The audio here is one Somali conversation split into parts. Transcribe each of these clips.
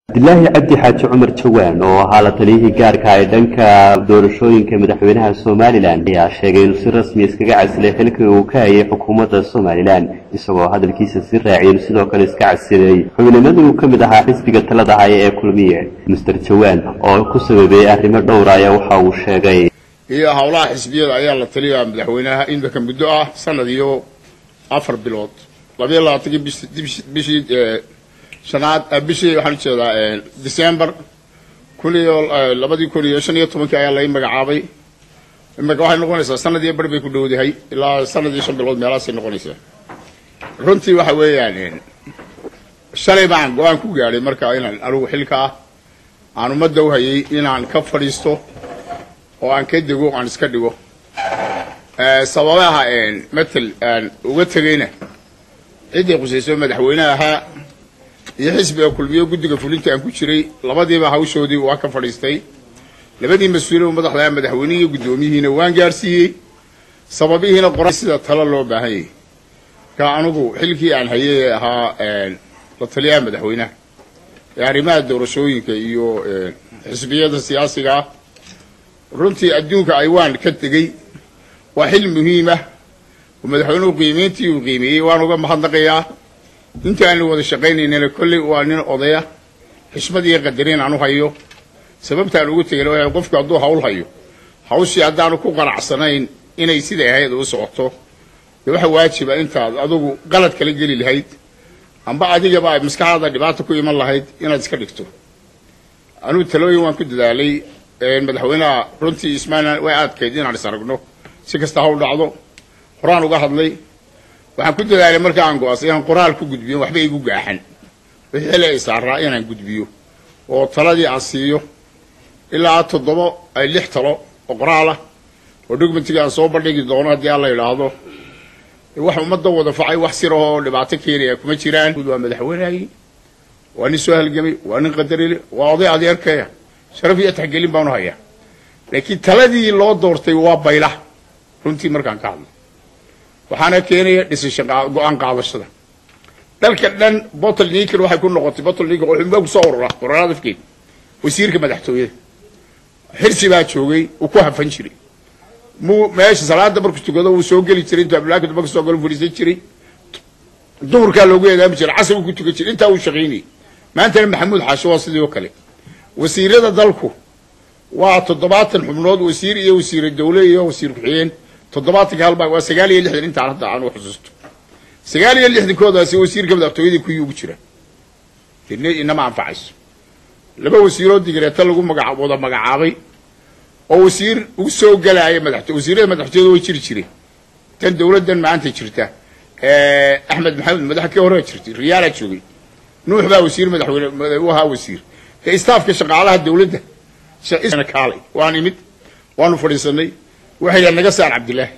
cabdilaahi cabdi xaaji cumar jawaan oo ahaa la taliyihii gaarka ee dhanka doorashooyinka madaxweynaha somalilan ayaa sheegay inuu si rasmi iskaga casilay xilkii uu ka hayay xukuumadda somalilan isagoo hadalkiisa si raaciyay sidoo kale iska casilay xubnimadii uu ka mid ahaa xisbiga talada haya ee kulmiye master jawaan oo ku sababeeyey arrimo dhowra ayaa waxa uu sheegay iyo howlaha xisbiyada ayaa la taliyaa madaxweynaha imika muddo ah sanad iyo afar bilood labayo labaatankii bishii shanaad bishii waxaan ujeedaa december kun iyo labadii kun iyo shan iyo tobankii ayaa lai magacaabay imika waxay noqonaysaa sanad iyo bar bay ku dhowdahay ilaa sanad iyo shan bilood meelahaasay noqonaysaa runtii waxa weeyaan shalay baan go-aan ku gaadhay marka inaan anigu xilka ah aan ummadda u hayay inaan ka fadhiisto oo aan ka dego aan iska dhigo sababaha matel aan uga tegayna ciddii khusayso madaxweyneha ahaa iyo xisbiga kulmiyo guddiga fulinta aan ku jiray labadiiba hawshoodii waa ka fadhiistay labadii mas-uulin madaxda madaxweynihii iyo guddoomiyihiina waan gaarsiiyey sababihiina qoran sida talo loo baahan yahay marka anigu xilkii aan hayay ahaa la taliyaha madaxweynaha ee arrimaha doorashooyinka iyo xisbiyada siyaasiga ah runtii adduunka aywaan ka tegey waa xil muhiim ah oo madaxweynuhu qiimeyntii uu qiimeeyey waan uga mahadnaqayaa inta aanu wada shaqaynaynana kolley waa nin odaya xishmad iyo qadarin aan u hayo sababtaan ugu tegayna waa qofku hadduu hawl hayo hawshii haddaanu ku qanacsanayn inay siday ahayd u socoto dee waxa waajiba intaad adugu qalad kala geli lahayd amba adigaba ay maskaxdaada dhibaata ku iman lahayd inaad iska dhigto anugu talooyin waan ku dadaalay madaxweynaha runtii ismailan way adkayd inaan is aragno si kasta hawl dhacdo horaan uga hadlay waxaan ku dadaalay marka aan go-aasay inaan qoraal ku gudbiyo waxba igu gaaxan wixii xili ay saaraa inaan gudbiyo oo taladii aan siiyo ilaa toddoba ay lix talo oo qoraal ah oo documentiga aan soo bandhigi doono haddii aan la idhaahdo wax ummadda wada facay wax sir ahoo dhibaato keenaya kuma jiraan waa madaxweynehagii waa nin soo halgamay waa nin qadarile waa oday adeerkaya sharaf iyo taxgelin baanu hayaa laakiin taladii loo doortay waa bayla runtii markaan ka hadlo waxaana keenaya dhisasha go-aan qaadashada dalka dhan bottle niker waxay ku noqotay bottle niker oo xubaa kusoo urura qoraalada afkeed wasiirka madaxtooyada xirsi baa joogay uu ku hafan jiray muu meesha salaada markuu tukado uu soo geli jiray intuu abdulahi daba kasoo galo fadhiisan jiray duhurkaa loogu eedaami jiray casar uu ku tukan jiray intaa uu shaqaynayay maantana maxamuud xaasho waa sidii oo kale wasiirada dalku waa toddobaatan xubnood wasiir iyo wasiire dawle iyo wasiir ku-xigeen toddobaatanka halba waa sagaal iyo lixdan intaan hadda aan u xusuusto sagaal iyo lixdankoodaasi wasiirka madaxtooyadii kuwii ugu jira inama anfacayso laba wasiiroo digreeta lagu magaa wada magacaabay oo wasiir ugu soo galaaya madaxto wasiirada madaxtooyada way jiri jireen tan dawladdan maanta jirta axmed maxamed madaxa kii hore jirtay riyaalaa joogay nuux baa wasiir madaxweyne u ahaa wasiir ee staafka shaqaalaha dawladda kaalay waan imid waanu fadhiisanay waxay yidhaha naga saar cabdilaahi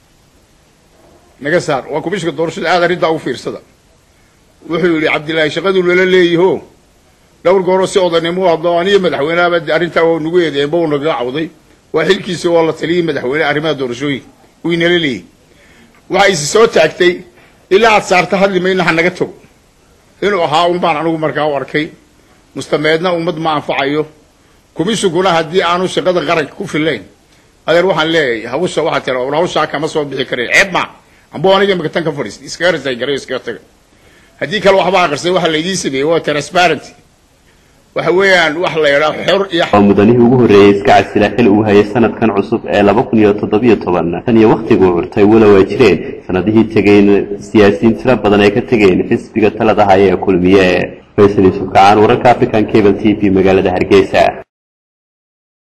naga saar waa kumishka doorashada aad arrintaa ugu fiirsada wuxuu yidhi cabdillaahi shaqaduu lala leeyaho dhowr gooroo si odanimo u hadlo aniyo madaxweyneaba arrintaa waa nagu eedeemba uu nagaga cawday waa xilkiisa oo la taliyay madaxweyne arrimaha doorashooyinka uu inala leeyahy waxa isi soo taagtay ilaa aad saarta hadli mayna ha naga tago inuu ahaa un baan anigu markaa u arkay mustameedna ummad ma anfacayo kumishiguna haddii aanu shaqada qaranka ku filayn adeer waxaan leeyahay hawsha waxaa tira war hawshaa kama soo bixi karay ceeb ma amba aniga imika tan ka fadhiistay iskaga risay garay iskaga taga haddii kale waxba aqrisay waxa laydiin sameeyey waa transparenty waxa weeyaan wax la yidhaa xor iyo waa mudanihii ugu horreeyey iska casila xil uu hayay sanadkan cusub ee laba kun iyo toddobiyo toban tan iyo wakhtiguu curtay walow ay jireen sanadihii tegeyn siyaasiyiin tiro badan ay ka tegeen xisbiga talada haya ee kulmiye faysal yuusuf kacaan wararka african cable t v magaalada hargeysa